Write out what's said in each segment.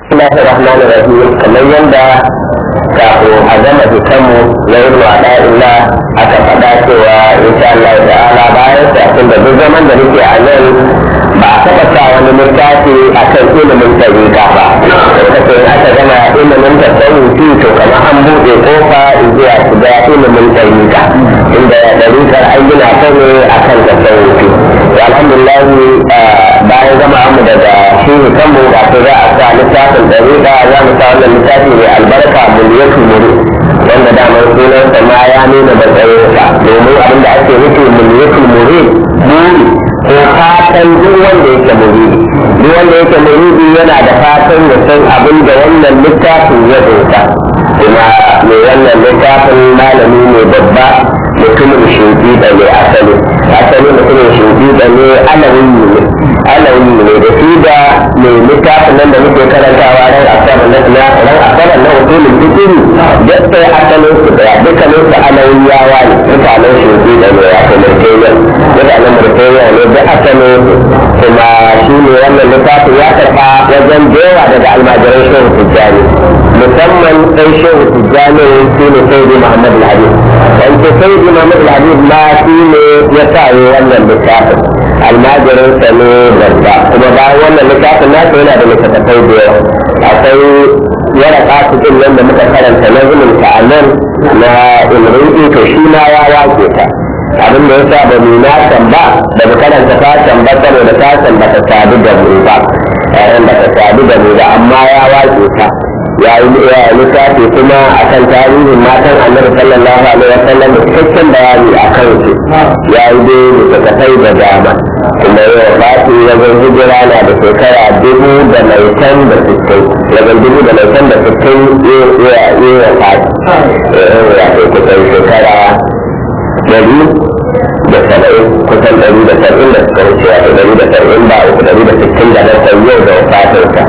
الله الرحمن الرحيم kamar yadda kafin a gama fitanmu na ibnu ada'illah aka faɗa cewa insha Allah ta'ala bayan sa da duk zaman da nake a nan ba a taɓa sa wani littafi a kan ilimin tariƙa ba kace aka gama ilimin tasawufi to kamar an buɗe kofa zuwa shiga ilimin tariƙa inda tariƙar an gina ta ne a kan tasawufi alhamdulillah bayan gama mu daga shi kanmu ba ta za a sa littafin tariƙa za mu sa wannan littafi mai albarka miliyatul muri wanda damar sunansa ma ya nuna matsayinsa domin abin da ake nufi miliyatul muri buri ko fatan duk wanda yake muridi duk wanda yake muridi yana da fatan ya san abin da wannan littafin ya dosa kuma mai wannan littafin malami ne babba mutumin shugi da ne asali asali mutumin shugi da ne alawi ne alawi ne da shi da mai littafin nan da muke karantawa ran asabar na ran asabar na usulul fikiri duk sai asalin su daya dukkanin su alawiyawa ne mutanen shugi da ne ya kuma murtaniya mutanen murtaniya ne da asalin kuma shi ne wannan littafin ya tafa wajen jewa daga almajiran shehu tijjani musamman sai shehu tijjani shi ne sai muhammad al-habib wanda sai muhammad al-habib ma shi ne ya sa wannan littafin almajirin sa ne babba kuma bayan wannan littafin nasa yana da littattafai da yawa akwai yara kasu din nan da muka karanta na zulun a nan na imrin to shi ma ya wake ta abin da ya sa ba mu na ba da mu karanta fatan ba saboda fatan ba ta sadu da mu ba yayin ba ta sadu da mu ba amma ya wake ta ya yi littafi kuma akan tarihin matan annabi sallallahu alaihi wasallam da cikakken bayani a kan su ya yi dai littattafai da dama kuma yau fati wajen hijira na da shekara dubu da maitan da sittin wajen dubu da maitan da sittin ya yi wa fati ya kai kusan shekara dari da saba'in kusan dari da saba'in da suka wuce wato dari da saba'in ba uku dari da sittin da bakwai yau da wafatinsa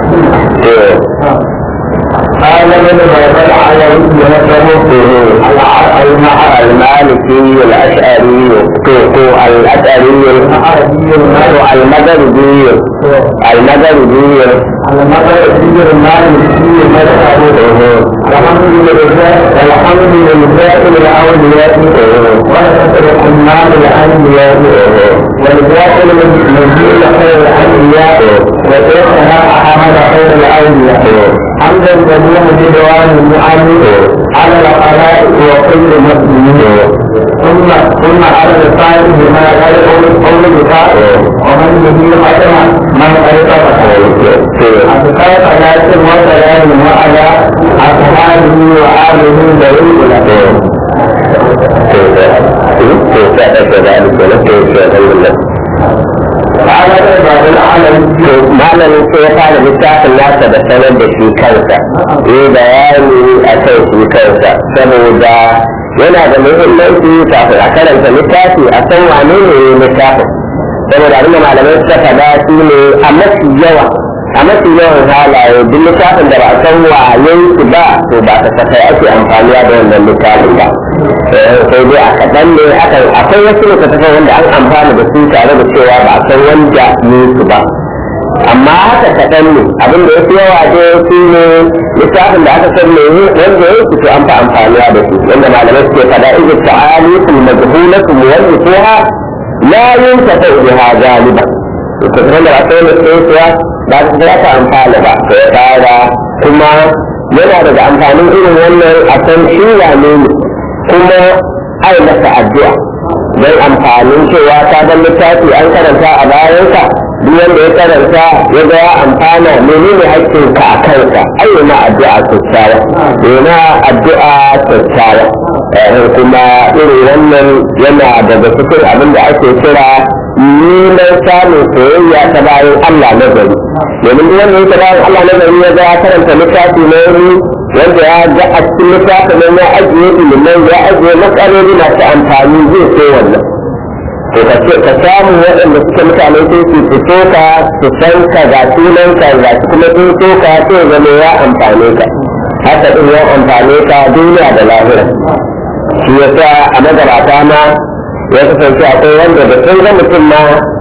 قال ابن بيضاء على المالكي الاشعري الاشعري المغربي المغربي المغربي المالكي مذهبه الحمد لله الحمد لله الاولياء ويترك النار الانبياء والجاهل المجيد خير الانبياء وشيخنا احمد خير الاولياء حمدا جميعا بدوام المعلم على الخلائق وكل مسلمين ثم ثم على الصالح بما يقول قول بكاء ومن به ختم من قد أذكار صلاة وسلام وعلى أصحابه وآله ذوي له malamin sai ya fara littafin nasa da sanar da shi kansa yi bayani a kan shi kansa saboda yana da muhimmanci kafin a karanta littafi a san wane ne littafin saboda abin da malamai suka faɗa shi ne a mafi yawa a mafi yawan halaye duk littafin da ba a san wayen shi ba to ba ta safai ake amfaniya da wannan littafin ba sai dai a kaɗan ne akan akwai wasu littattafan wanda an amfana da su tare da cewa ba a san wanda ne su ba amma haka kaɗan ne abin da ya fi yawa dai shi ne littafin da aka san ne wanda ya fi an fi amfaniya da su wanda malamai suke faɗa izu ta'ali fil majhulatu muwallifuha la yuntafa biha galiba littattafan da ba sai da tsohuwa ba su za ta amfana ba to ya fara kuma yana daga amfanin irin wannan a san shi wane ne kuma ai masa addu'a don amfanin cewa ta dan littafi an karanta a bayansa duk wanda ya karanta ya ga ya amfana menene haƙƙinka a kansa ai yana addu'a kyakkyawa yana addu'a kyakkyawa kuma irin wannan yana daga cikin abin da ake kira neman samun soyayya ta bayan Allah na gari domin duk wanda yake bayan Allah na gari ya ga ya karanta littafi na wuri wanda ya ga a cikin littafin nan ya ajiye ilimai ya ajiye matsaloli masu amfani zai so wannan to ka ce ka samu waɗanda suke mutane sai su fito ka su san ka ga sunan ka ga su kuma sun so ka sai zama ya amfane ka haka din ya amfane ka duniya da lahira shi yasa a magabata ma ya kasance akwai wanda da sun ga mutum ma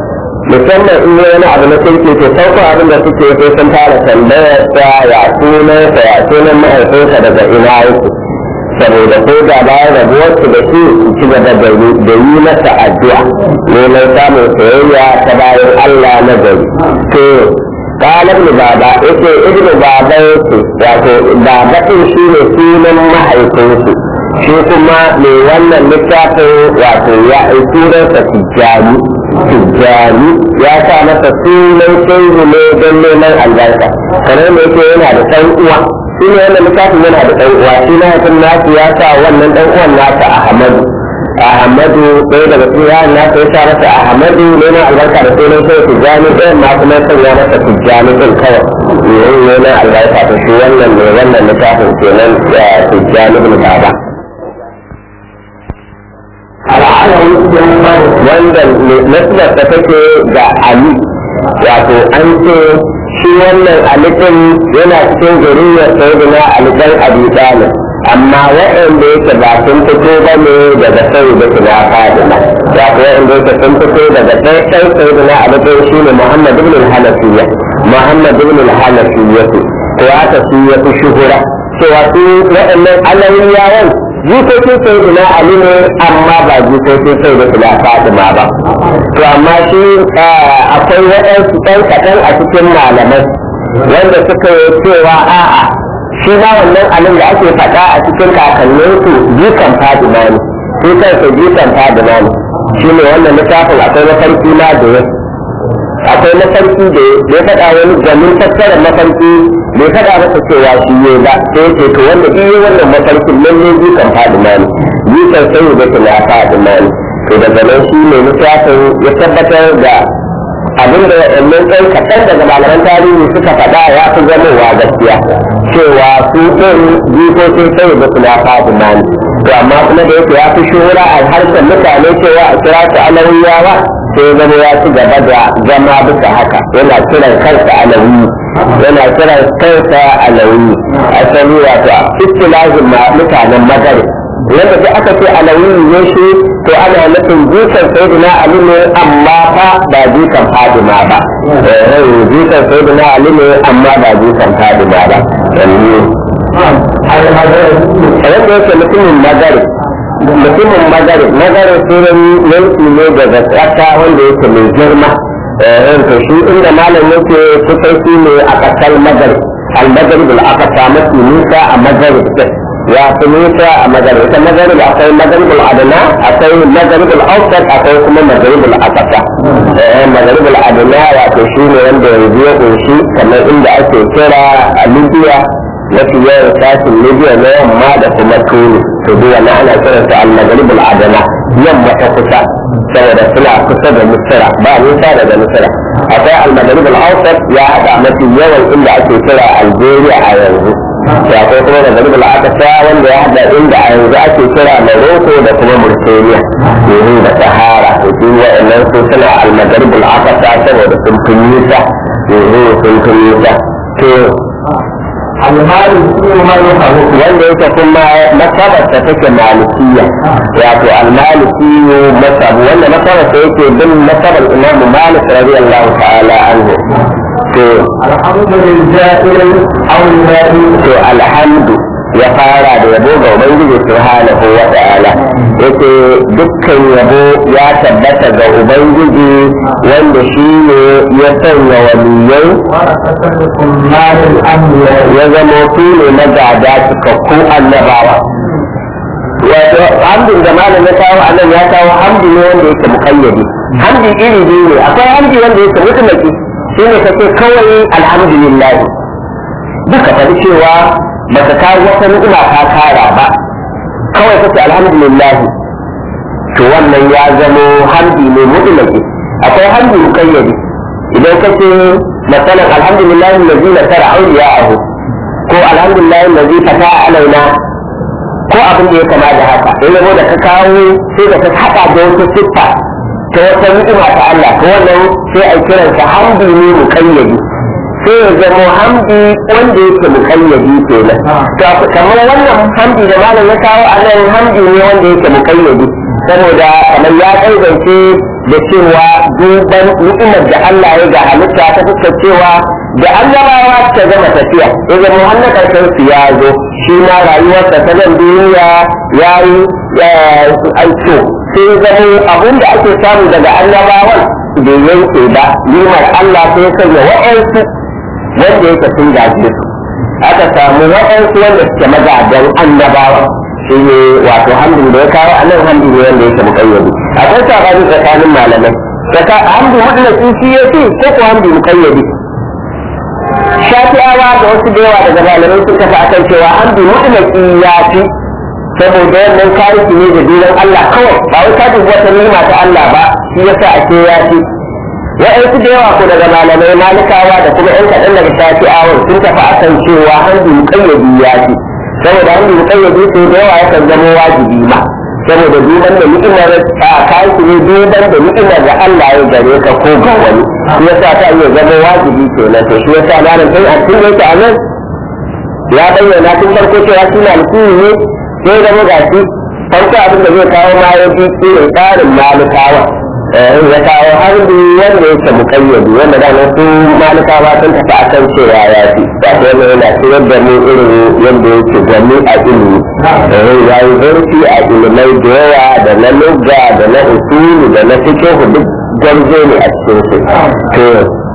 musamman in yi wani abu na kirki to sauko abin da suke sai sun fara tambayar sa ya sunansa ya sunan mahaifinsa daga ina yake saboda ko da bayan rabuwarsu da shi su ci gaba da yi masa addu'a neman samun soyayya ta bayan Allah na gari to قال ابن بابا يقول ابن بابا يقول بابا shi ne sunan mahaifinsu shi kuma mai wannan littafin wato ya sunansa tijjani tijjani ya sa masa sunan shehu ne don neman albarka kamar da yake yana da ɗan uwa shi ne wannan littafin yana da ɗan uwa shi na yakin nasu ya sa wannan ɗan uwan nasa ahmadu ahmadu ɗaya daga cikin yaran nasa ya sa masa ahmadu neman albarka da sunan shehu tijjani ɗayan ma kuma sanya masa tijjani ɗin kawai yayin neman albarka da shi wannan ne wannan littafin kenan tijjani bin baba wanda nasibar ta take ga Ali wato an ce shi wannan alifin yana cikin zuriyar sayyidina Ali dan Abi Talib amma waɗanda yake ba sun fito ba ne daga sai da kina Fatima wato waɗanda yake sun fito daga sai sai sayyidina Ali dan shi ne Muhammad ibn al-Hanafiyya Muhammad ibn al-Hanafiyya ko aka su ya fi shuhura cewa su waɗannan alawiyawan jikokin sai ina ali ne amma ba jikokin sai da kula fatima ba to amma shi akwai waɗansu ɗan kaɗan a cikin malamai wanda suka yi cewa a'a shi ma wannan alin da ake faɗa a cikin kakanninsu jikan fatima ne shi kansa jikan fatima ne shi ne wannan littafin akwai mafarki na da ya akwai mafarki da ya faɗa wani gamin tattara mafarki bai faɗa masa cewa shi ne ba sai ce to wanda iya wannan mafarkin lalle jikan fadima ne jikan sai da tuna fadima ne to daga nan shi ne littafin ya tabbatar da abin da waɗannan ɗan kaɗan daga malaman tarihi suka faɗa ya fi zamowa gaskiya cewa su ɗin jikokin sai da tuna fadima ne to amma kuma da yake ya fi shura a harshen mutane cewa a kira su alawiyawa sai zama ya ci gaba da zama bisa haka yana kiran kansa alawi yana kiran kansa alawi asali wato istilahin mutanen magari yadda sai aka ce alawi ne shi to ana nufin jikan sayyidina ali ne amma fa ba jikan fadima ba eh jikan sayyidina ali ne amma ba jikan fadima ba yadda yake mutumin magari mutumin magari magari sunan yanki ne daga ƙasa wanda yake mai girma to shi inda malam yake kusan shi ne a ƙasar magari al-maghrib al-aqsa mafi nisa a maghrib ya fi nisa a maghrib ita maghrib akwai maghrib al-adna akwai maghrib al-awsat akwai kuma maghrib al-aqsa maghrib al-adna wato shi ne wanda yanzu ya kunshi kamar inda ake kira a libya mafi yawan sashin libya na yamma da kuma tuni to duk wannan ana kiransa al-maghrib al-adna yamma ta kusa saboda suna kusa da misira ba nisa daga misira akwai al-maghrib al-awsat ya hada mafi yawan inda ake kira algeria a yanzu ya akwai kuma maghrib al-aqsa wanda ya hada inda a yanzu ake kira morocco da kuma mauritania yanzu da sahara to duk waɗannan su suna al-maghrib al-aqsa saboda sun fi nisa yanzu sun fi nisa to wanda yake kuma masabarsa take malikiya wato almalikiyu masabu wanda masabarsa yake bin masabar imamu malik radiyallahu ta'ala anhu to to alhamdu ya fara da yabo ga ubangiji subhanahu wa ta'ala yake dukkan yabo ya tabbata ga ubangiji wanda shi ne ya sanya waliyai ya zama su ne na gada cikakkun annabawa wato hamdin da malam ya kawo a nan ya kawo hamdi ne wanda yake mukayyadi hamdi iri biyu ne akwai hamdi wanda yake mutumaki shi ne kace kawai alhamdulillah duka faɗi cewa baka kawo wata ni'ima ka kara ba kawai kace alhamdulillah to wannan ya zamo hamdi ne mutumaki akwai hamdi mukayyadi idan kace مثلا الحمد لله الذي نصر اولياءه ko alhamdulillah allazi fata alaina ko abin da ya kama da haka in yabo da ka kawo sai da ka haɗa da wata siffa ta wata ni'ima ta Allah ko wannan sai a kiran sa hamdu ne muqayyadi sai ya zama hamdi wanda yake mukayyadi kenan to kamar wannan hamdi da malam ya kawo a nan hamdi ne wanda yake mukayyadi saboda kamar ya kaidance da cewa duban ni'imar da Allah ya ga halitta ta fuskar cewa da annabawa ta gama tafiya ya zama hannun karshen su ya zo shi ma rayuwarsa ta nan duniya ya yi aiko sai zama abin da ake samu daga annabawan bai yanke ba nimar Allah sai ya sanya wa'ansu wanda yake sun gaje su aka samu wa'ansu wanda suke magadan annabawa shi ne wato hamdin da ya kawo a nan hamdin ne wanda yake mukayyadi akwai sabani tsakanin malamai daga hamdin mutlaki shi ya ce ko ko hamdin mukayyadi shafi'awa da wasu da yawa daga malamai sun tafi akan cewa hamdin mutlaki ya fi saboda wannan kariki ne da duran Allah kawai ba wai ka dubi wata nima ta Allah ba shi yasa ake ya fi wa'yansu da yawa ko daga malamai malikawa da kuma yan kaɗan daga shafi'awa sun tafi akan cewa hamdin mukayyadi ya fi saboda an yi kayyade su da yawa yakan zama wajibi ma saboda duban da ni'imar a kayan su ne duban da ni'imar da Allah ya gare ka ko ga wani shi yasa ta iya zama wajibi kenan to shi yasa malam sai a cikin yake a nan ya bayyana tun farko cewa shi na alkuni ne sai zama ga shi farko abin da zai kawo ma ya fi irin tsarin malikawa ya kawo harbi wanda yake mukayyadi wanda da su malikawa sun tafi akan cewa ya fi ba ta yana yana cikin da mu irin yadda yake gani a ilimi ya yi zurfi a ilimai da yawa da na lugga da na usulu da na fikihu duk gamzo ne a cikin su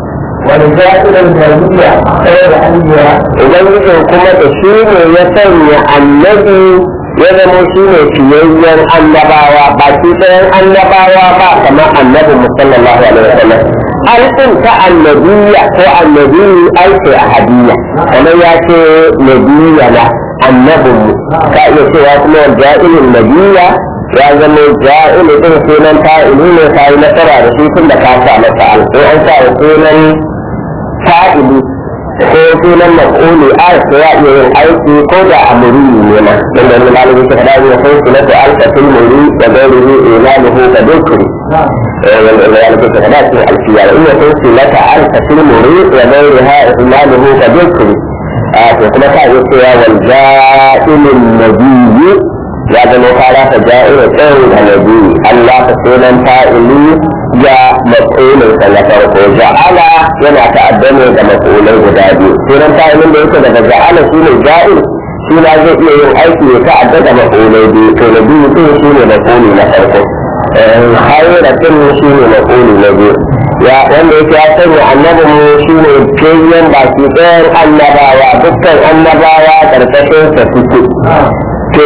ولزائر الجميع خير أنبياء idan yake kuma da shi ne ya sanya annabi ya zama shi ne fiyayyen annabawa ba shi ɗayan annabawa ba kamar annabi musallallahu alaihi wasallam alƙin ta annabiya ko annabi alƙi a hadiyya kamar ya ce nabiya na annabin mu ka iya cewa kuma ja'ilin nabiya ya zama ja'ilu din sunan fa'ilu ne ka yi nasara da shi tun da ka sa masa alƙi an sa sunan fa'ilu ko sunan maf'uli a ko ya iya yin aiki ko da amuri ne ma dan da malamin shi kada ya sai sunan da alka fil muri da gairihi ilaluhu da dukri eh wanda da malamin shi kada shi alfiya in ya sai sunan da alka fil muri da gairiha ilaluhu da dukri a to kuma ta yi cewa wal ja'ilun nabiyyi ya zama fara ta ja'ira tsayin da nabiyyi Allah ta sunan fa'ili ya maf'ulin sa na farko ja'ala yana ta'addane da maf'ulai guda biyu sunan ta'ilin da yake daga ja'ala shi ne ja'il shi na zai iya yin aiki ya ta'adda da maf'ulai biyu to na biyu din shi ne maf'uli na farko hairatin shi ne maf'uli na biyu ya wanda yake ya sanya annabin mu shi ne fiyayyen baki ɗayan annabawa dukkan annabawa ƙarƙashin sa suke to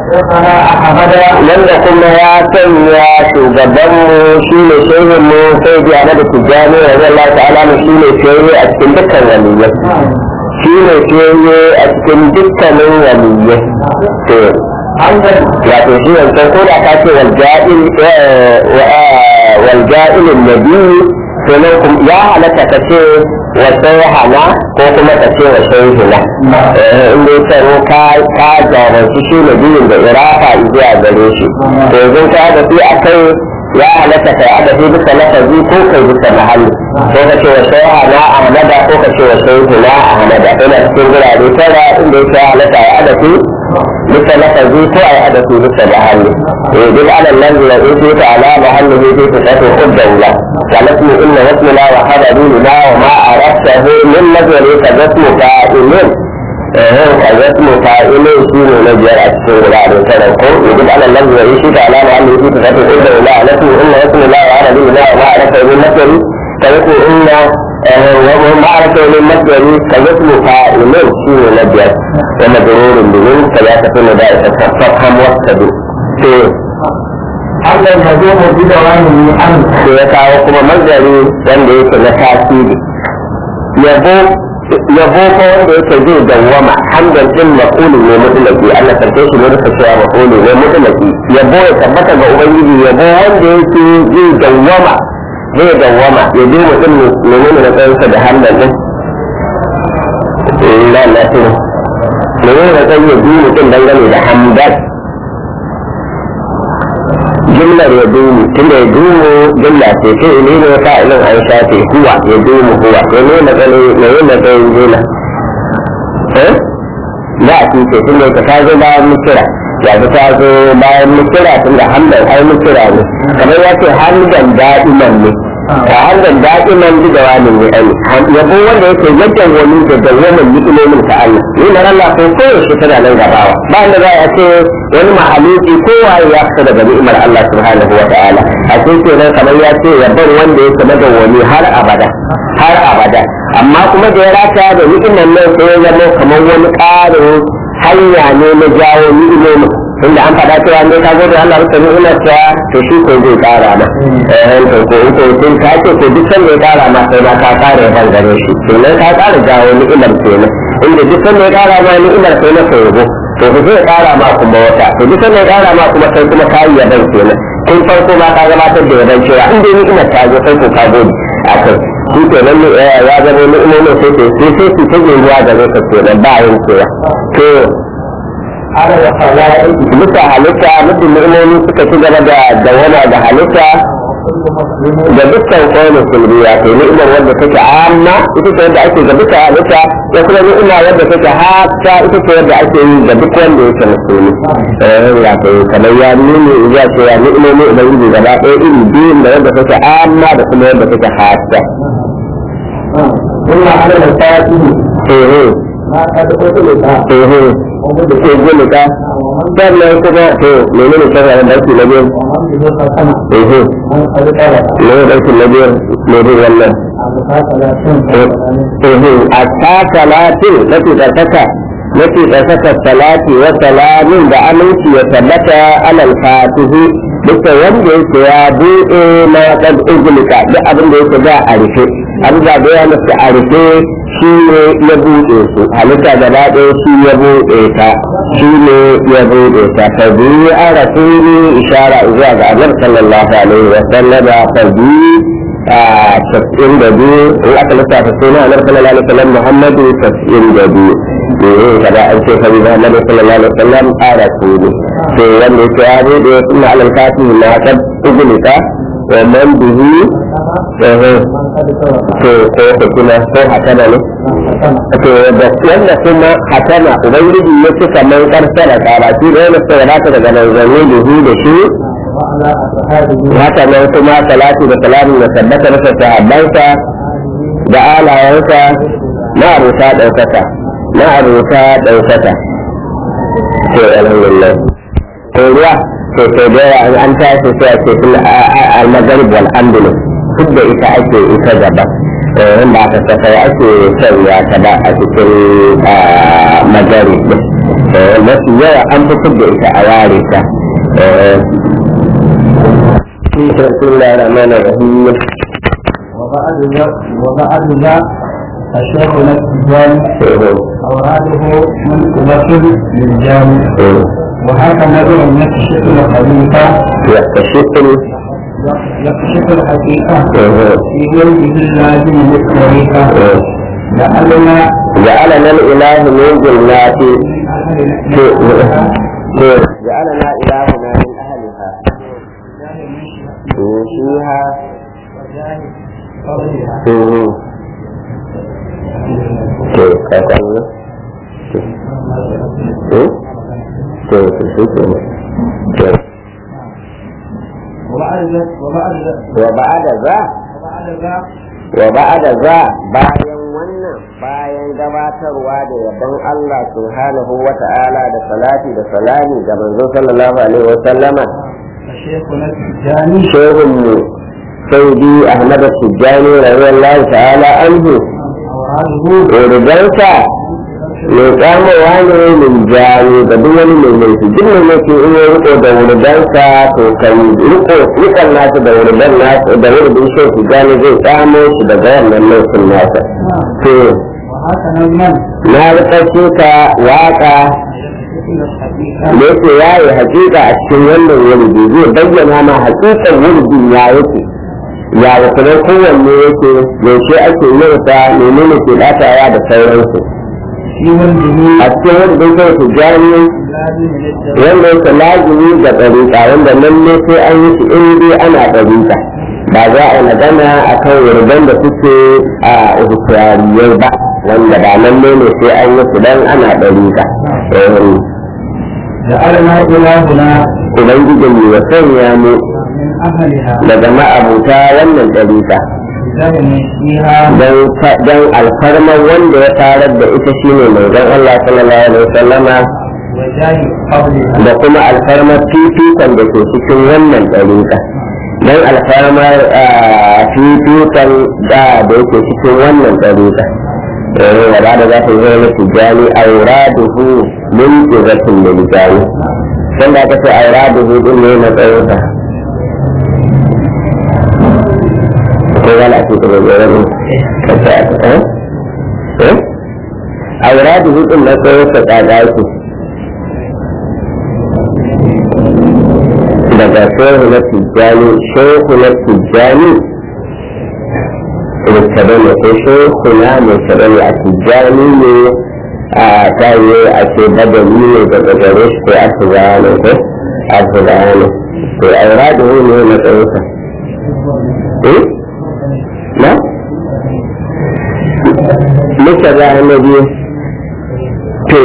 wanda kuma ya sanya shugabanmu shi ne shehinmu sai biya na da tijjani wa zai lati alamu shi ne fiye a cikin dukkan waliyyai shi ne fiye a cikin dukkanin waliyyai to wato shi wancan ko da ka ce walja'ilin nabi sunan ya halatta ka ce wa hana ko kuma ka ce wa hina inda ya tsaro ka jaranci shi na biyun da irafa zuwa gare shi to yanzu ka da fi a kai ya halatta kai aka fi bisa lafazi ko kai bisa mahalli ko ka ce wa hana a hamada ko ka ce wa hina a hamada ina cikin gurare tara inda ya halatta ya adafi bisa lafazi ko a yi adafi bisa mahalli duk ala nan da ya ta ala mahalli ne zai ta tafi huddan la ولكن إن واسمنا وحضرنا وما عرفته من نظر كجسم فاعل كجسم فاعل شين نجر السور بعد سنكم يجب على الذي يعيش على محل في صفة إلا إلا لكن إن واسم الله وحضرنا وما عرفته من نظر كجسم إن وما عرفته من نظر كجسم فاعل شين نجر ومجرور بمن ثلاثة ندائة فافهم واستدل Allah ya zo mu bi da wani an sai ya kawo kuma mazari wanda yake na tasiri yabo yabo ko wanda yake zai dawwama hamdan din maqulu ne mutlaqi Allah sarke shi ne da cewa maqulu ne mutlaqi yabo ya tabbata ga ubangiji yabo wanda yake zai dawwama zai dawwama ya bi mutum ne ne da kansa da hamdan din la la to ne ne da kai ya bi mutum dangane da hamdan jumlar ya dumu tunda ya dumu jumla ce ce ne ne fa'ilin an shafe huwa ya dumu huwa to ne matsayin ne ne matsayin jumla eh ba a ce tunda ka ta zo bayan mutira ya ta ta zo bayan mutira tunda hamdan ai mutira ne kamar ya ce hamdan da'iman ne a hamdan da'iman bi da wani ne ai yabo wanda yake yadda wani da dawwamin ni'imomin ta Allah ni na Allah ko koyaushe tana nan gabawa ba da za a ce wani mahaluki kowa ya fita daga ni'imar Allah subhanahu wa ta'ala a cikin nan kamar ya ce yabon wanda yake madawwami har abada har abada amma kuma da ya rata da ni'imar nan sai ya zama kamar wani ƙarin hanya ne na jawo ni'imomin inda an faɗa cewa ne ka gode Allah maka ni'imar ta to shi ko zai ƙara ma eh to ko ko sun ka ce ko duk sanda ya ƙara ma sai ma ka ƙara ban gare shi kenan ka ƙara jawo ni'imar kenan inda duk sanda ya ƙara ma ni'imar sai na kai yabo to ku zai ƙara ma kuma wata to duk sanda ya ƙara ma kuma sai kuma ka yi yaban kenan tun farko ma ka gabatar da yaban cewa in dai ni'imar ta zo sai ko ka gode a kai shi ke nan ya zama ni'imomin sai ke sai sai su ta ruwa da zai ka kenan ba yin cewa to على الخلائق bisa halitta mutum ni'imomi suka ci gaba da dawama da halitta كل مسلم da dukkan kawai musulmi ya ce ni'imar wadda take amma ita ce wadda ake ga duka halitta ya kuma ni'ima wadda take hata ita ce wadda ake yi ga duk wanda yake musulmi eh ya ce kamar ya nuni ya ce ya ni'imomi ubangiji gaba ɗaya iri biyun da wadda take amma da kuma wadda take hata ثم على الفاتح eh ما قد أطلق eh eh ومدد ke gulika sannan kuma to menene shari'a da ake na biyu ومن به ختم eh eh من قد طلب ne da ake na biyu ne bin wannan a ta salatin mafi tsarkaka mafi tsarkaka salati wa salamin da aminci ya tabbata alal fatihi duka wanda yake ya buɗe na ɗan ugulika duk abin da yake da a rufe abin da ya nufi a rufe shi ne ya buɗe su halitta gaba ɗaya shi ya buɗe ta shi ne ya buɗe ta ta biyu a rasuli ishara zuwa ga annabi sallallahu alaihi wa sallam ta biyu a tasirin da biyu in aka lissafa suna annabi sallallahu alaihi wa sallam muhammadu tasirin da biyu eh kada an ce sabi muhammadu sallallahu alaihi wa sallam a rasuli to wanda yake ya buɗe suna alal kafin na ta ugulika wa man bihi eh to ko hukuma ko hakana ne to da wanda kuma hakana ubangiji ya ci kamar karsara karatu da yana sai ya ta daga manzanni da hu da shi وعلى أصحابه haka nan kuma salatu da salamu da tabbata masa sahabbansa da alayensa na abuta ɗaukaka na abuta ɗaukaka to alhamdulillah to ruwa to to da yawa an tashi sai a ce sun al-maghrib wal andalus duk da ita ake ita gaba eh ba ta safai ake sanya ta ba a cikin maghrib eh mafi yawa an fi da ita a ware ta eh بسم الله الرحمن الرحيم وبعد ذا وبعد ذا الشيخ الاتجاني أوراده منقبة للجامع وهكذا نوع يكشف الخليفة يكتشف يكشف الحقيقة في وجه اللازم للطريقة لعلنا جعلنا الإله من جنات جعلنا إلهنا من أهلها فيها to ka san ne to to to shi ke ne to وبعد وبعد wa ba'ada za وبعد ذا wa ba'ada za bayan wannan bayan gabatarwa da yabon Allah subhanahu wa ta'ala da salati da salami ga manzo sallallahu alaihi wa sallama الشيخ الاتجاني shehun mu saudi ahmad tijjani radiyallahu ta'ala anhu أوراده rigarsa mai kamowa ne min jami da duk wani mai laifi duk mai laifi in ya riko da wuridansa to kan riko rikan nasu da wuridan nasu da wuridin shi tijjani zai kamo shi daga wannan laifin nasa to وهكذا من na rikace ka waka يكشف الحقيقة da yake yaye hakika a cikin wannan wuridi zai bayyana ma hakikan wuridin ya yake ya da kuma kowanne yake yaushe ake yin sa menene ke datawa da sauransu في ولده a cikin wanda zai kai tijjani لازم للدرجة wanda yake lazimi ga ɗariƙa wanda lalle sai an yi shi in dai ana ɗariƙa ba za a yi magana a kan wurgan da suke a ihtiyariyai ba wanda ba lalle ne sai an yi su dan ana ɗariƙa Eh, جعلنا إلهنا ubangijin mu ya sanya mu من أهلها daga ma'abuta wannan ɗariƙa زين فيها don alfarmar wanda ya tarar da ita shine manzon Allah sallallahu alaihi wasallama وجاه قبلها da kuma alfarmar fifikon da ke cikin wannan ɗariƙa don alfarmar ah, fifikon da da yake cikin wannan ɗariƙa eh da ba da za ta zama na tijjani auraduhu min izatin da lijani san da aka ce auraduhu din ne na tsayinsa ko wala ake kuma zai wani kasa eh eh auraduhu din na tsayinsa tsaga yake daga shehu na tijjani shehu na tijjani rikkabe ne ko shehu na mai kabe ne a tijjani ne a tayi a ce badali ne daga gare shi ko asibaya ne ko asibaya ne to aura da wani ne na tsayinsa eh na muka ga na biyu to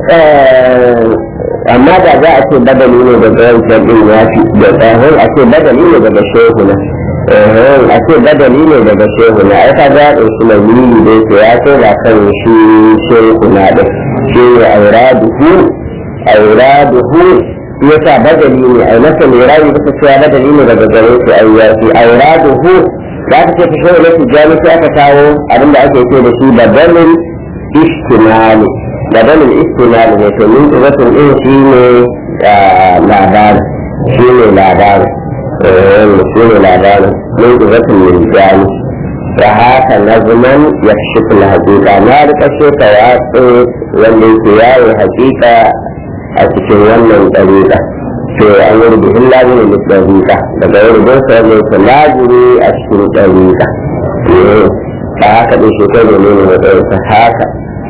amma da za a ce badali ne daga wancan din ya fi da tsahon a ce badali ne daga shehu na a ce badali ne daga shehu na ai ka ga in su mai mini da yake ya ce ba kan shi shehu na da shi ne auraduhu auraduhu ya sa badali ne ai masa mai rayu bisa cewa badali ne daga gare su ai ya fi auraduhu da aka ce ta shehu na tijjani sai aka kawo abinda ake ce da shi badalin ishtimali بدل الاستمال من قوة الإن شيني لعبان شيني لعبان شيني لعبان من قوة الإنسان وهذا نظما يكشف الحقيقة ما لك شيء تواصل والانتياء حقيقة أتكون wannan طريقة to an yi rubuhin lazimi da tsarika daga yi rubun sa ne ta lazimi a cikin tsarika ba haka ɗin shekaru ne ne matsayinsa haka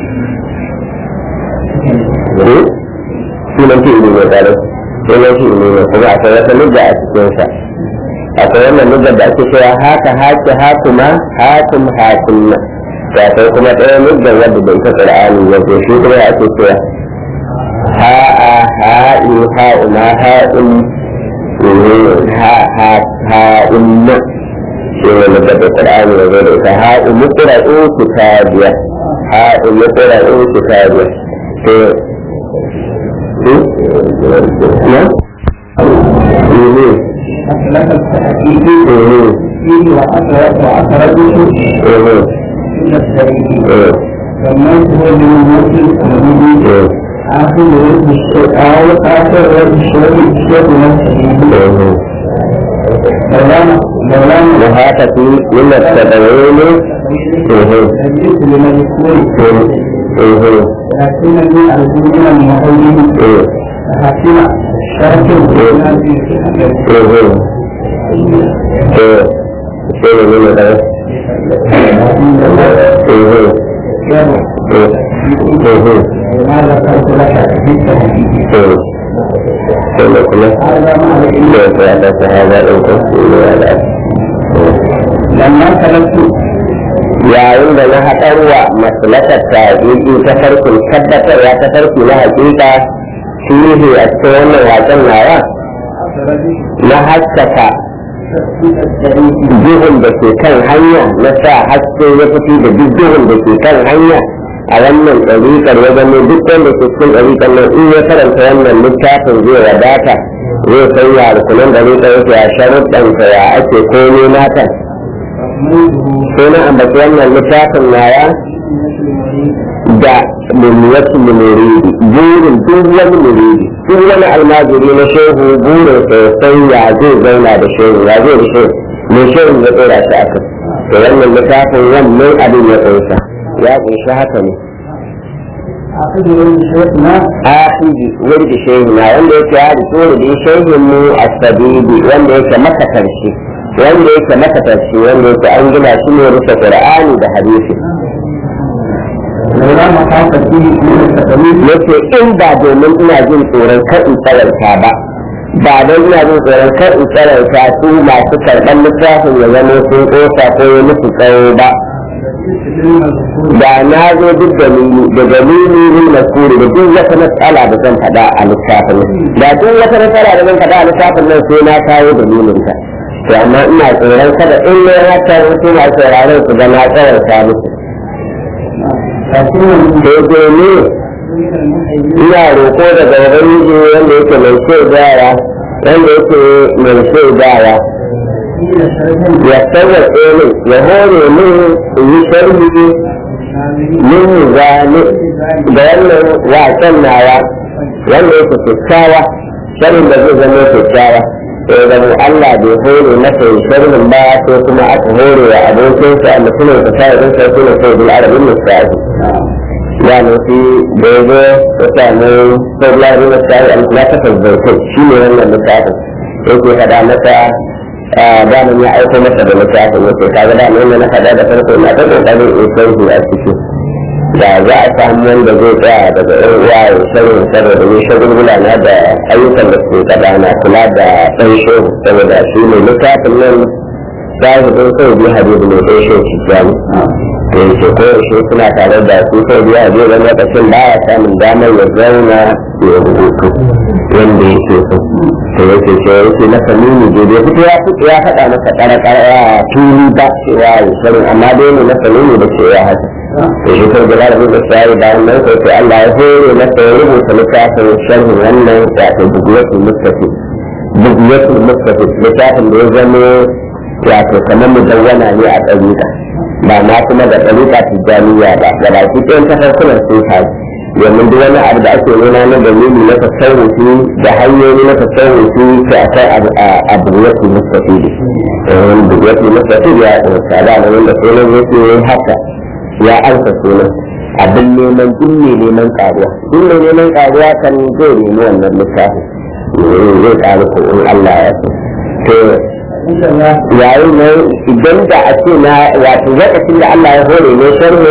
sunan fi ilimi tare sunan fi ilimi kuma akwai wata lugga a cikinsa akwai wannan luggar da ake cewa haka haki hakuma hakum hakunna da akwai kuma ɗaya luggar wadda da ita qur'ani ya ce shi kuma ake cewa ha'a ha'i ha'uma ha'un ha ha ha'unna shi ne luggar da qur'ani ya zo da ita ha'u muqra'u kitabiya ha'u muqra'u kitabiya to نعم أسلك التحقيق فيه وأثرت وأثرته إلى السبيل سميته بالموت الأمين آخر رد الشيء أو آخر رد الشيء الشيء نفسه مولانا مولانا وهذا في من التدوين تجلس لمذكور لكن من الدين المعين حسن شرط الناس sai ne ne da ما ذكرت لك في التحقيق sai kuma هذا ما عليه da ya da sahaba din ko ne da لما تركت yayin da na haɗarwa maslakar tabi'i ta farkin tabbatarwa ta farki na hakika fihi a cikin wannan waken nawa na haskaka duhun da ke kan hanya na sa haske ya fiti da duk duhun da ke kan hanya a wannan ɗariƙar ya zama duk wanda ke cikin ɗariƙar nan in ya karanta wannan littafin zai wadata zai san ya rukunan ɗariƙar yake ya sharuɗansa ya ake komai nata sai na ambaci wannan littafin naya da miliyatul muridi burin duk wani muridi duk wani almajiri na shehu burin sosai ya zai zauna da shehu ya zai da shehu mai shehu ya tsora shi aka to wannan littafin wannan abin ya tsosa ya kunshi haka ne أخذ شيخنا akidi wurdi shehu na wanda yake ya da tsoro da shehun mu asabidi wanda yake maka karshe wanda yake maka karshe wanda yake an gina shi ne rufe qur'ani da hadisi لولا مخافتي من التقليد yace in ba domin ina jin tsoron kar in tsaranta ba ba don ina jin tsoron kar in tsaranta su masu karɓar littafin ya zama sun ƙosa ko ya musu tsawo ba da na zo duk dalili da dalili ne na kuri da duk wata matsala da zan faɗa a littafin nan da duk wata matsala da zan faɗa a littafin nan sai na kawo dalilin ta to amma ina tsoron kada in ne haka wasu na sauraron su ga na tsaranta musu sai dai ne ina roƙo daga ubangiji wanda yake mai shaidawa wanda yake mai shaidawa ya sauwaƙe min ya hore min in yi sharhi min zane da wannan wasan nawa wanda yake kyakkyawa sharhin da zai zama kyakkyawa sai zama Allah bai hore masa yin sharhin ba ko kuma aka hore wa abokinsa mutumin ka sa idan sai kuma sai bil arabin mustafi ya nufi da ya zo ya samu sablari na tsari al-latifar zautai shi ne wannan littafin yake faɗa masa damin ya aiko masa da littafin yake kaga da mai na faɗa da farko na ta kokarin in sauki a ciki da za a samu wanda zai tsaya daga ɗan uwa ya sanin saboda ni shagulgula na da ayyukan da suke gaba na kula da ɗan shehu saboda shi ne littafin nan zahidin sai bi habibu ne ɗan shehu tijjani da yake koyaushe suna tare da su sai biya a wani lokacin ba ya samun damar ya zauna ya rubutu wanda yake so to yake ce yake na samini da bai fito ya fito ya faɗa masa ƙara a tuni ba cewa ya sani amma dai ne na samini da ce ya haka to shi sai gaba da rubuta sai bayan nan sai sai Allah ya hore masa ya rubuta littafin sharhin wannan wato bugiyatul mustafi bugiyatul mustafi littafin da ya zama wato kamar mudawwana ne a ɗabi'a ba ma kuma da ɗariƙa tijjaniya ba da baki ɗayan tafarkunan sun faru domin duk wani abu da ake nuna na dalili na tasawufi da hanyoyi na tasawufi sai akwai abu ya fi mustafidi abu ya fi mustafidi ya ɗauka da na wanda sunan ya ce haka ya ansa sunan abin neman duk mai neman ƙaruwa duk mai neman ƙaruwa kan zai nemi wannan littafin zai ƙaru ko in Allah ya so yayin nan idan da a ce na wato lokacin da Allah ya hore ne sharhu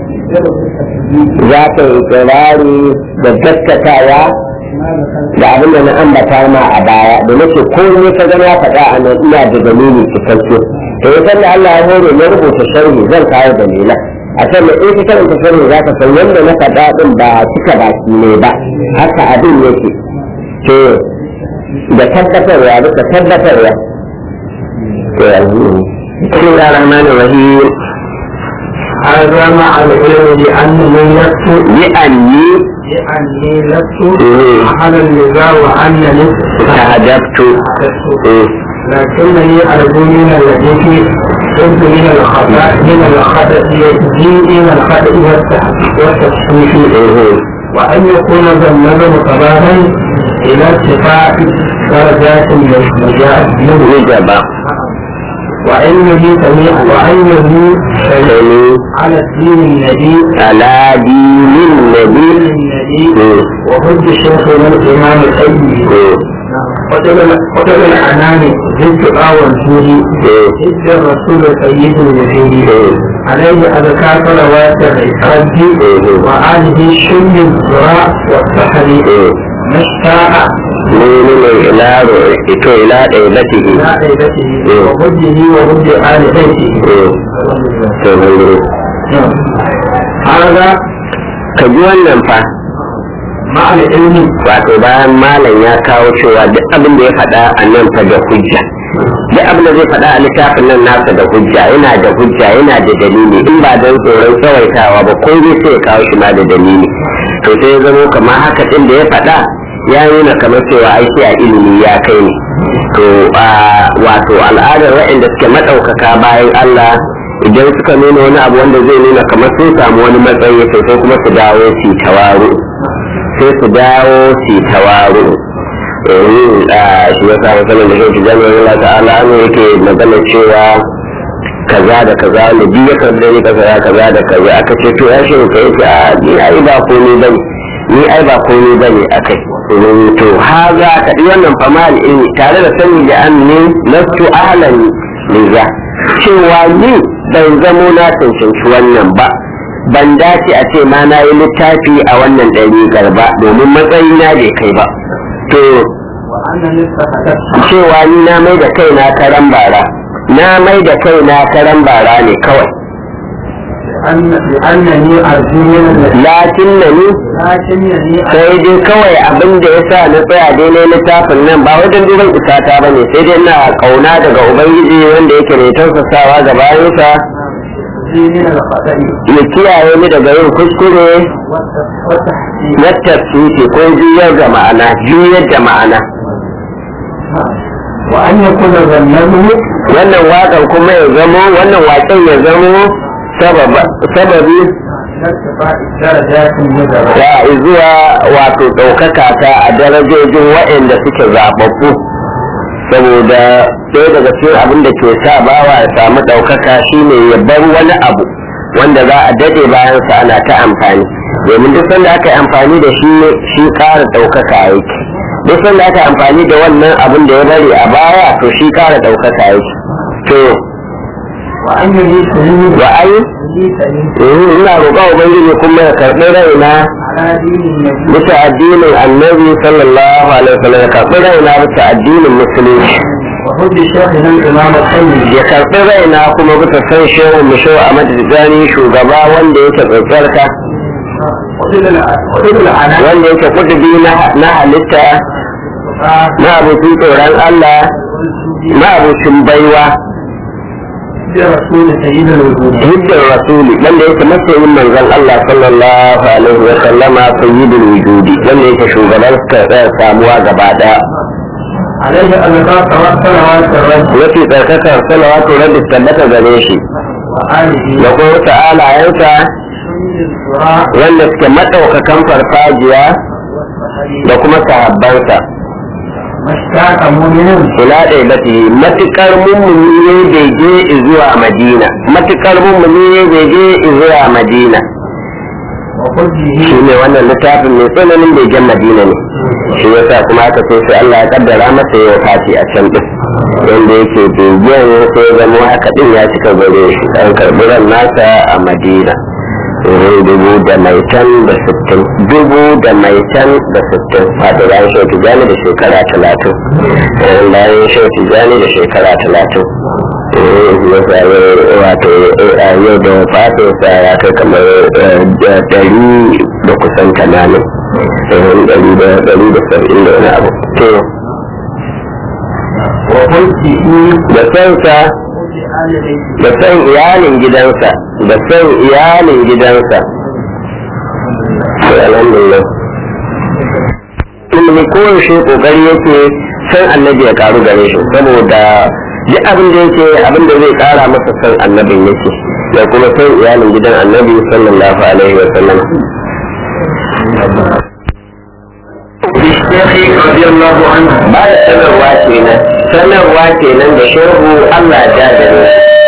za ka yi kirari da gaskatawa da abin da na ambata ma a baya da nake ko ne ka gana faɗa a nan ina da dalili cikakke to ya da Allah ya hore na rubuta sharhi zan kawo dalila a can da in ka karanta sharhi za ka san yadda na faɗa din ba cika baki ne ba haka abin yake to da tabbatarwa duka tabbatarwa بسم الله الرحمن الرحيم هذا مع العلم لأنني لست لأني لأني لست مم. على النزاع وأنني تهدبت لكنني أرجو من الذي في حب من الخطأ من الخطأ يجزي من الخطأ والتح- والتصحيح وأن يكون ذا النظر صباحا إلى ارتفاع درجات النجاة منه وجب وأنه سميع وأنه سميع سمي على الدين النبي على دين النبي النبي وحب شيخنا الإمام الأيوبي قتل الأنام ضد والجود ضد الرسول سيد الوحيد عليه أذكار صلوات العقاب وآله شم الزراع والسحر مشتاق من الإله إلى إلى ɗaiɗatihi عيبته وهده وهد آل بيته نعم. هذا ka ji wannan fa مع العلم wato bayan malam ya kawo cewa duk abin da ya faɗa a nan fa da hujja duk abin da zai faɗa a littafin nan nasa da hujja yana da hujja yana da dalili in ba don tsoron tsawaitawa ba ko zai sai ya kawo shi ma da dalili to sai ya zamo kamar haka ɗin da ya faɗa ya nuna kamar cewa aiki a ilimi ya kai ne to a wato al'adar waɗanda suke maɗaukaka bayan Allah idan suka nuna wani abu wanda zai nuna kamar sun samu wani matsayi to sai kuma su dawo su tawaru sai su dawo su tawaru shi ya sa masanin da shi jami'ar Allah ta'ala ne yake magana cewa kaza da kaza ne biyu ya karbi da ni kaza kaza da kaza aka ce to ya shi ka yake a ni ai ba komai bane ni ai ba komai bane akai to haza ka di wannan famal in tare da sani da an ne lastu ahlan liza cewa ni ban zamo na cancanci wannan ba ban dace a ce ma na yi littafi a wannan ɗariƙar ba domin matsayina bai kai ba to وأنني استحدثت cewa ni na mai da kaina karan bara na mai da kaina karan bara ne kawai لأن لأنني أرجو من الذي lakin na ni لكنني sai dai kawai abin da ya sa na tsaya daidai littafin nan ba wajen duban isata ba ne sai dai na kauna daga ubangiji wanda yake mai tausasawa ga bayansa أرجو من الخطأ ya kiyaye ni daga yin kuskure والتحقيق na tafsiri ko juyar da ma'ana juyar da ma'ana وأن يكون ذنبه wannan waƙan kuma ya zamo wannan waƙen ya zamo sababa- sababi ارتفاع الدرجات المدرجة da zuwa wato ɗaukaka ta a darajojin waɗanda suke zaɓaɓɓu saboda ɗaya daga cikin abin da ke sa bawa ya samu ɗaukaka shine ya bar wani abu wanda za a daɗe bayansa ana ta amfani domin duk sanda aka yi amfani da shi shi ƙara ɗaukaka yake duk sanda aka yi amfani da wannan abin da ya bari a baya to shi ƙara ɗaukaka yake to وأن يجيب wa ai eh, ina roƙa ubangiji kuma ya karɓi raina على دين النبي bisa addinin annabi sallallahu alaihi wasallam ya karɓi raina bisa addinin musulunci وحب شيخنا الإمام الحي ya karɓi raina kuma bisa san shehu mu shehu a madadani shugaba wanda yake tsatsarka وحب العناء wanda yake kudubi na na halitta na abokin tsoron Allah na abokin baiwa برسول سيد الوجود hiddar rasuli wanda yake masoyin manzon Allah sallallahu alaihi wa sallama sayyidul wujudi wanda yake shugaban samuwa gaba daya عليه ألقاء صلوات الرجل yake tsarkakar salawatu rabbi tabbata gare shi وآله da kuma wata alayensa الصراع wanda suke maɗaukakan farfajiya da kuma sahabbansa ما اشتاق مؤمن ila ɗaya bati matuƙar mummuni ne bege zuwa madina matuƙar mummuni ne bege zuwa madina وحبه shi ne wannan littafin mai tsananin begen madina ne shi yasa kuma aka ce sai Allah ya kaddara masa ya fati a can din wanda yake begen sai ya zama haka din ya cika gare shi an karɓi ran nasa a madina wurin dubu da mai can da sittin dubu da mai can da sittin wato bayan shau tijjani da shekara talatin Eh, bayan shau tijjani da shekara talatin Eh, yasa yau- wato eh, a yau da fatinsa ya kai kamar eh, da- ɗari da kusan tamanin Eh, ɗari da ɗari da saba'in da wani abu to وحبه da sansa وحب آل بيته da san iyalin gidansa da san iyalin gidansa to alhamdulillah ilimi koyaushe kokari yake san annabi ya karu gare shi saboda duk abin da yake abin da zai kara masa san annabin yake da kuma san iyalin gidan annabi sallallahu alaihi wa sallam بالشيخ رضي الله عنه ba da sanarwa kenan sanarwa kenan da shehu Allah ya jadare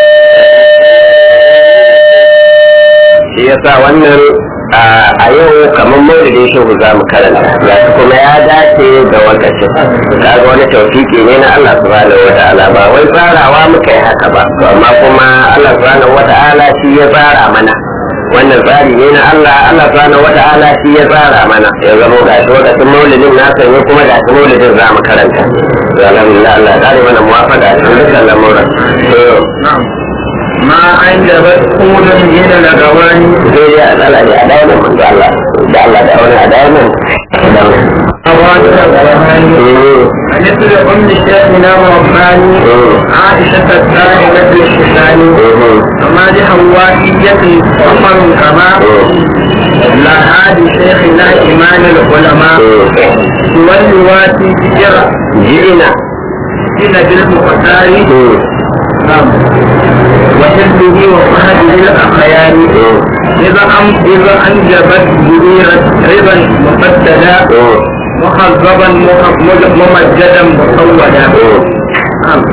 shi yasa wannan a yau kamar maulidin shehu za mu karanta ga shi kuma ya dace da lokacin kaga wani taufiki ne na Allah subhanahu wata'ala ba wai tsarawa muka yi haka ba to amma kuma Allah subhanahu wata'ala shi ya tsara mana wannan tsari ne na Allah Allah subhanahu wata'ala shi ya tsara mana ya zama ga shi lokacin maulidin na sanye kuma ga shi maulidin za mu karanta to alhamdulillah Allah ya kare mana muwafaqa a cikin dukkan lamuran to نعم ما أنجبت قود من الأغواني zai yi a tsala ne a dawo nan manzo Allah da Allah da wani a dawo nan أواتر الأغواني مثل أم شيخنا ورباني عائشة الدائمة الشيخاني ومادح وافية عمر كما لا هادي شيخنا إمام العلماء واللواتي بجرة ji'ina إلى بالمختار نعم وحزبه وصحبه الأخيار إذا أم إذا أنجبت جريرة رضا مقددا مخضبا مخ- مج- ممجدا مصودا نعم.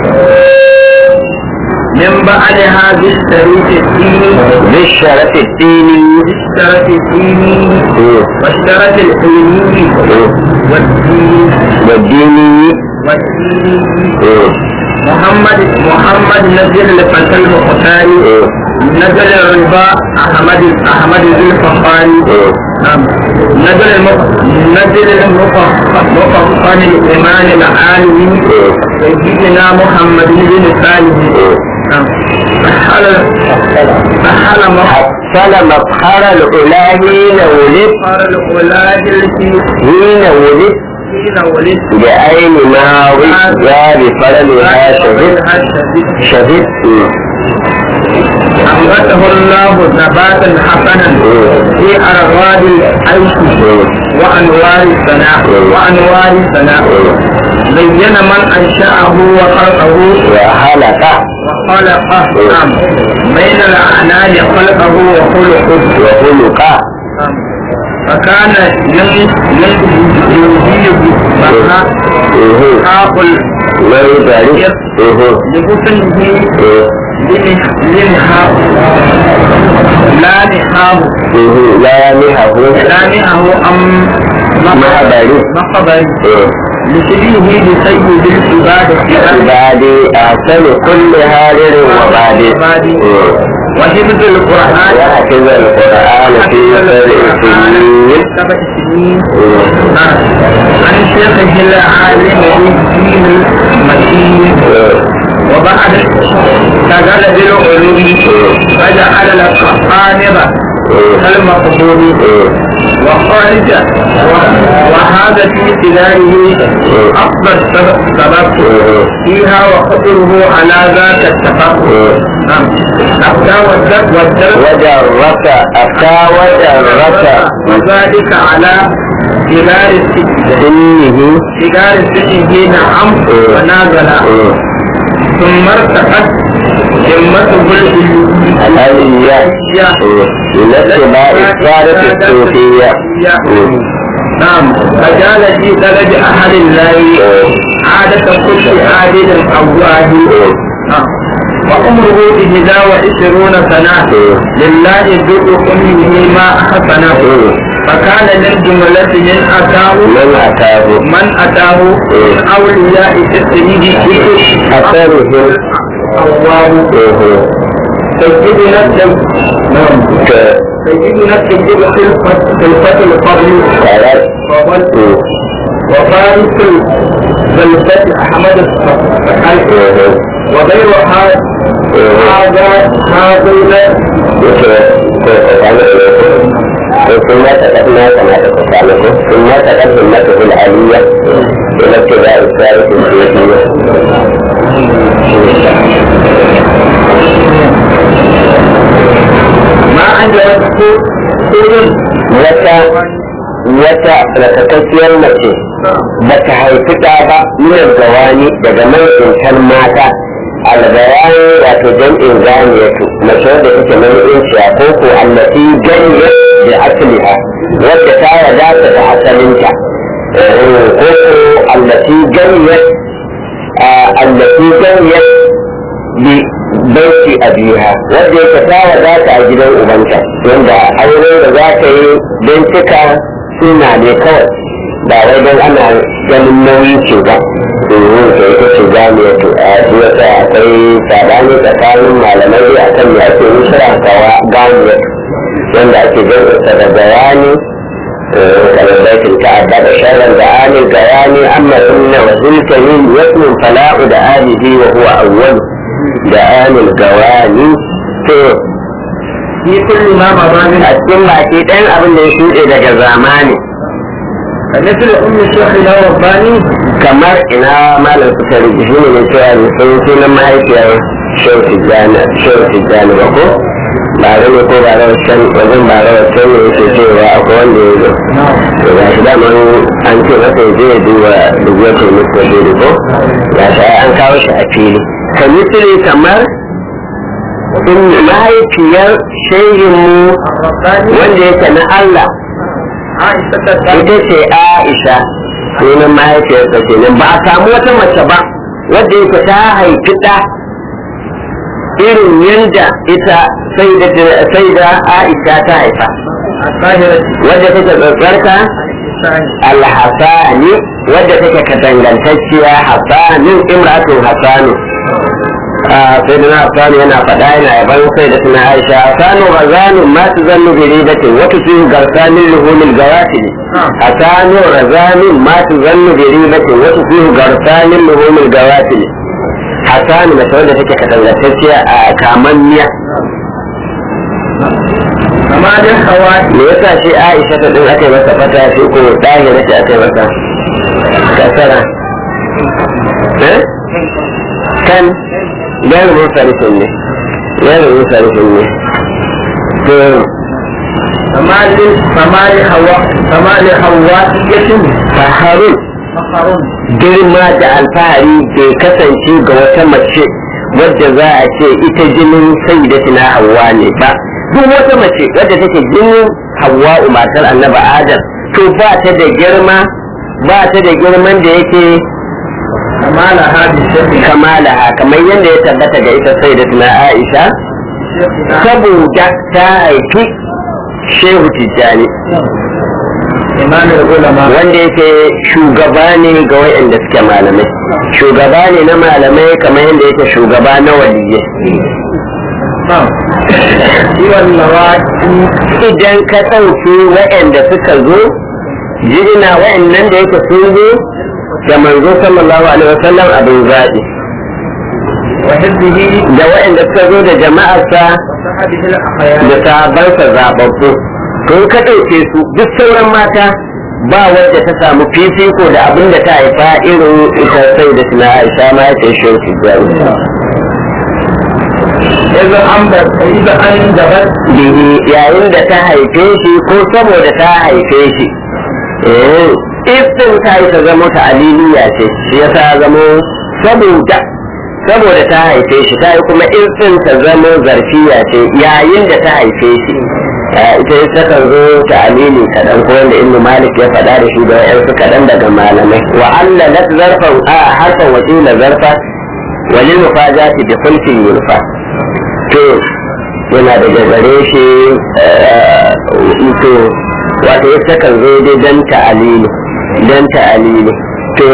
من بعدها بالشريف الديني بالشرف الديني بالشرف الديني والشرف العلمي والدين والديني والدين محمد محمد نزل الفتى المختار نزل الربا أحمد أحمد ذي الفخاري نعم نزل المف... نزل المفخم الإيمان العالمي سيدنا محمد بن صالح نعم سحل سحل حصل مفخر الأولى حين ولد مفخر الأولاد التي حين ولد حين ولد بعين ماوي يا بفرلها شهد شهد أنبته الله نباتا حسنا في أرغاد العيش وأنوار الثناء وأنوار الثناء زين من أنشأه وخلقه وحلق وخلقه نعم بين الأعنان خلقه وخلقه وخلق فكان ينهي بها حاق من ذلك لحسنه لنها لا نهاه لا نهه لا نهاه أم مخبري مخبري لشبيه بسيد العباد بعد أحسن كل هارر وبعد وحفظ القرآن وحفظ القرآن في سبع سبع سنين سنين عن شيخه العالم الدين المتين وبعد تجل بالعلوم فجعل القانبة كالمقبول وخارج وهذا في ابتدائه أفضل سبب فيها وخطره على ذاك التفق نعم أفتى والدرس والدرس وجرك أفتى وجرك وذلك على سجار السجن سنه سجار السجن نعم ونازل ثم ارتقت همته الألية لاتباع السادة الصوفية نعم فجعل في درج أهل الله عادة كل عابد أواه نعم وعمره إحدى وعشرون سنة لله ذو كله ما أحسنه فكان من جملة من أتاه من أتاه من أتاه من أولياء تسريه أثره الله سيدنا الجم نعم سيدنا الجم خلفة خلفة الفضل فضل وفارس الخلفة أحمد الصحيح وغير هذا هذا هذا ثم تقدمنا كما تقدمكم ثم تقدمته العالية إلى ابتداء الثالث الصوفية ما عجبته إذن wata wata rakakakkiyar mace ba ta haifi ɗa ba minar gawani daga nau'in mata albayani wato jam'in ganiyatu mace wadda take nau'in ciya ko ko allati ganiyat da asliha wadda ta wadata da asalinta ko ko allati ganiyat allati ganiyat bi baiti abiha wadda yake ta wadata a gidan ubanta wanda aure da za ta yi don cika suna ne kawai ba wai don ana ganin nauyi ce ba domin ta ita ce jami'a to a wata akwai sabani tsakanin malamai a kan me ake nusra kawa ganiya wanda ake jinsa da bayani kamar baitin ta'adda da sharar da alil gayani amma sunna wa zulkamin yasmin fala'u da alihi wa huwa awwalu da alil gawani to في كل ما مضى من a cikin baki ɗayan abin da ya shuɗe daga zamani مثل أم الشيخ الرباني kamar ina malam suka rigi shi ne mai cewa ne sun sunan mahaifiyar shehu tijjani shehu tijjani ba ko ba da ne ko ba da wancan wajen ba da wancan ne yake cewa akwai wanda ya zo to ga shi daman an ce masa ya je ya duba dubuwar turmis da dole ko ga shi an kawo shi a fili ka misiri kamar in mahaifiyar shehinmu الرباني wanda yake na Allah عائشة ita الثانية ce Aisha sunan mahaifiyarsa kenan ba a samu wata mace ba wadda yake ta haifi ɗa irin yadda ita sai da sai da Aisha ta haifa الطاهرة wadda take tsatsarka الثانية alhassani wadda take katangantacciya hassanin imratun hassanu sai da na afsanu yana faɗa yana yaban sai da suna aisha afsanu razanu ma su zannu bi ribatin wata su garsanin luhumin gawatin afsanu razanu ma su zannu bi ribatin wata su garsanin luhumin gawatin hasanu mace wanda take katangantacciya a kamanniya kama da hawa me yasa shi aisha ta din aka yi masa fata shi ko ɗahira shi aka yi masa kasara eh kan gairu musarifin ne gairu musarifin ne to kama da kama da hawa kama da hawa yakin faharun makarun girma da alfahari bai kasance ga wata mace wadda za a ce ita jinin sai da tuna hawa ne ba duk wata mace wadda take jinin hawa matar annaba adam to ba ta da girma ba ta da girman da yake kama da hadi shafi kamalaha kamar yadda ya tabbata ga ita sai da tuna aisha saboda ta haifi shehu tijjani imanin ulama wanda yake shugaba ne ga wayanda suke malamai shugaba ne na malamai kamar yadda yake shugaba na waliyai ciwon lawaki idan ka ɗauki wayanda suka zo jirina wayannan da yake sun zo da manzo sallallahu alaihi wasallam abin zaɓi wa hibbihi da wayanda suka zo da jama'arsa wa sahabihi al-akhyar da sahabbansa zaɓaɓɓu to in ka ɗauke su duk sauran mata ba wadda ta samu fifiko da abin da ta haifa irin ita sai da suna aisha ma ya ce shi tijjani idan an bar idan an gabar bihi yayin da ta haife shi ko saboda ta haife shi eh iftin ta yi ta zama ta aliliya ce shi yasa ya zamo saboda saboda ta haife shi ta yi kuma iftin ta zama zarfiya ce yayin da ta haife shi Eh, ita ita kan zo ta alili kaɗan ko wanda ibnu malik ya faɗa da shi da wa'yansu kaɗan daga malamai wa allalat zarfan a harfan wakila zarfa walil mufajati bi khulfin yurfa to yana daga gare shi to wato ya kan zo dai dan ta'alili dan ta'alili to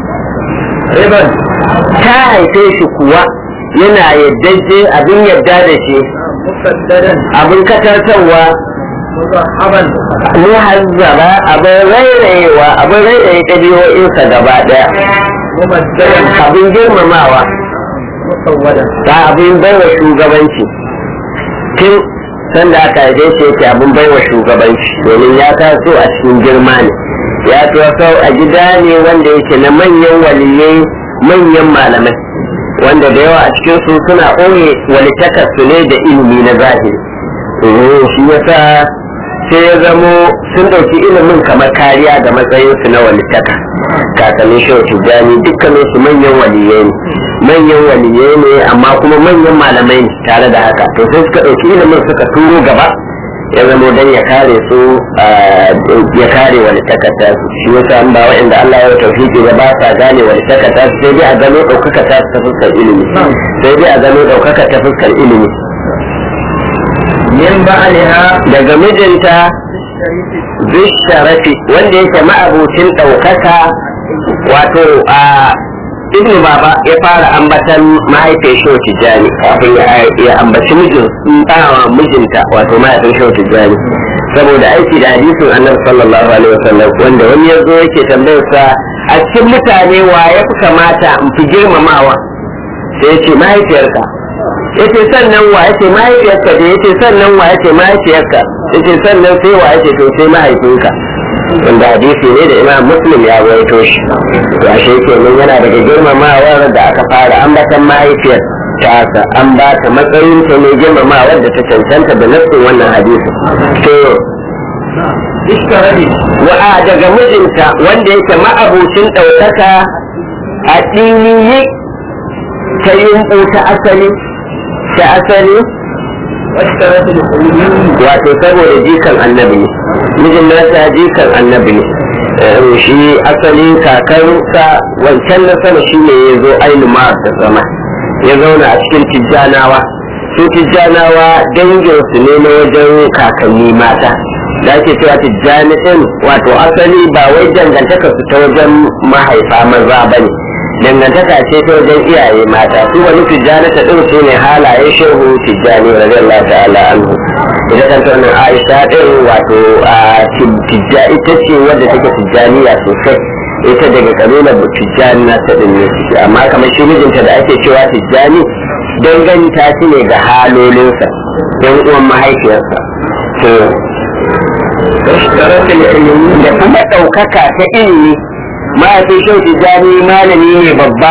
riban ta haife shi kuwa yana yaddaje abin yadda da shi musaddadan abin katartarwa mudahaban muhazzaba abin rairayewa abin rairaye ɗabi'o'insa gaba ɗaya mubaddadan abin girmamawa musawwadan ta abin baiwa shugabanci tun sanda aka haife shi yake abin baiwa shugabanci domin ya taso a cikin girma ne ya taso a gida ne wanda yake na manyan waliyai manyan malamai wanda da yawa a cikin su suna ɓoye walitakar su ne da ilimi na zahiri Eh, shi yasa sai ya zamo sun ɗauki ilimin kamar kariya ga matsayinsu na walitaka kakannin shehu tijjani dukkanin su manyan waliyai ne manyan waliyai ne amma kuma manyan malamai ne tare da haka to sai suka ɗauki ilimin suka turo gaba ya zamo don ya kare su ah, ya kare walitakar ta su shi yasa an ba wa'anda Allah ya tauhidi da ba sa gane walitakar ta su sai dai a gano ɗaukaka ta su ta fuskar ilimi sai dai a gano ɗaukaka ta fuskar ilimi min ba'liha daga mijinta sharifi bisharafi wanda yake ma'abucin ɗaukaka wato a ibn baba ya fara ambatan mahaifin shehu tijjani kafin ya- ya ambaci mijin ɗawa mijinta wato mahaifin shehu tijjani saboda aiki da hadisin annabi sallallahu alaihi wasallam wanda wani ya zo yake tambayar sa a cikin mutane wa ya fi kamata in fi girmamawa sai ya ce mahaifiyarka yace sannan wa yace mahaifiyarka da yace sannan wa yace mahaifiyarka yace sannan sai wa yace to sai mahaifinka wanda hadisi ne da imam muslim ya rawaito shi to ashe kenan yana daga girmamawar da aka fara ambatan mahaifiyar tasa an ba ta matsayin ta ne girmamawar da ta cancanta da nassin wannan hadisi to ishtarabi wa daga mijinta wanda yake ma'abucin ɗaukaka a ɗiniyi ta yumɓu ta asali ta asali washtarabi al-qulubin wato saboda jikan annabi ne mijin nasa jikan annabi ne Eh, shi asali kakarsa wancan na sama shi ne ya zo ainihin da zama ya zauna a cikin tijjanawa su tijjanawa danginsu ne na wajen kakanni mata da ake cewa tijjani ɗin wato asali ba wai dangantaka su ta wajen mahaifa maza ba ne dangantaka ce ta wajen iyaye mata su wani tijjani ta ɗin su ne halaye shehu tijjani radiyallahu ta'ala anhu ita kanta wannan aisha ɗin wato a tijja ita ce wadda take tijjaniya sosai ita daga kabilar tijjani na ta ɗin ne suke amma kamar shi mijinta da ake cewa tijjani danganta shi ne ga halolinsa don uwan mahaifiyarsa to da kuma ɗaukaka ta ilimi mahaifin shehu tijjani malami ne babba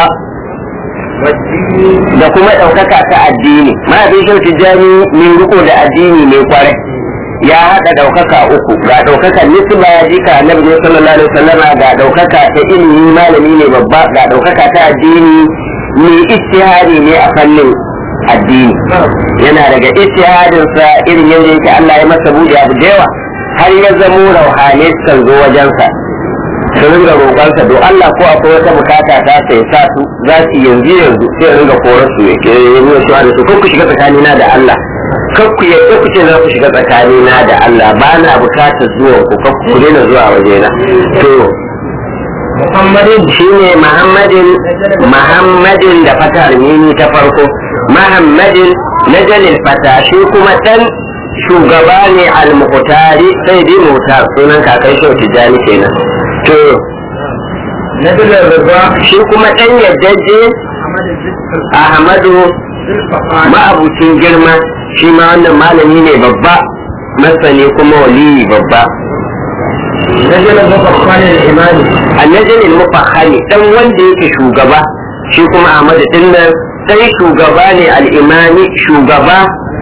da kuma ɗaukaka ta addini mahaifin shehu tijjani mai riko da addini mai kwarai ya haɗa ɗaukaka uku ga ɗaukakar nisba ya jika annabi ne sallallahu alaihi wasallama ga ɗaukaka ta ilimi malami ne babba ga ɗaukaka ta addini mai ijtihadi ne a fannin addini yana daga ijtihadinsa irin yadda yake Allah ya masa buɗe abu da yawa har ya zamo rauhane kan zo wajensa su ringa roƙonsa do Allah ko akwai wata bukata ta sai sa su za su yanzu yanzu sai ringa korar su yake nuna cewa da su kan ku shiga tsakanina da Allah kan ku yadda ku ce za ku shiga tsakanina da Allah ba na bukatar zuwan ku kan ku daina zuwa wajena to muhammadin shine Muhammadin Muhammadin da fatar mini ta farko Muhammadin na jalil fata shi kuma dan shugaba ne al-muqtari sai dai mutar sunan kakai shau tijani kenan to nabilar rida shi kuma dan yaddaje Ahmadu ma'abucin girma shi ma wannan malami ne babba masani kuma waliyi babba nabilar mafakwanin imani annajin mufahani dan wanda yake shugaba shi kuma Ahmadu din nan sai shugaba ne al-imani shugaba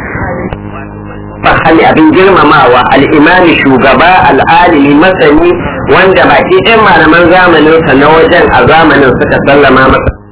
fahali abin girmamawa al'imami shugaba al'alimi masani wanda baki ɗan malaman zamaninsa na wajen a zamanin suka sallama masa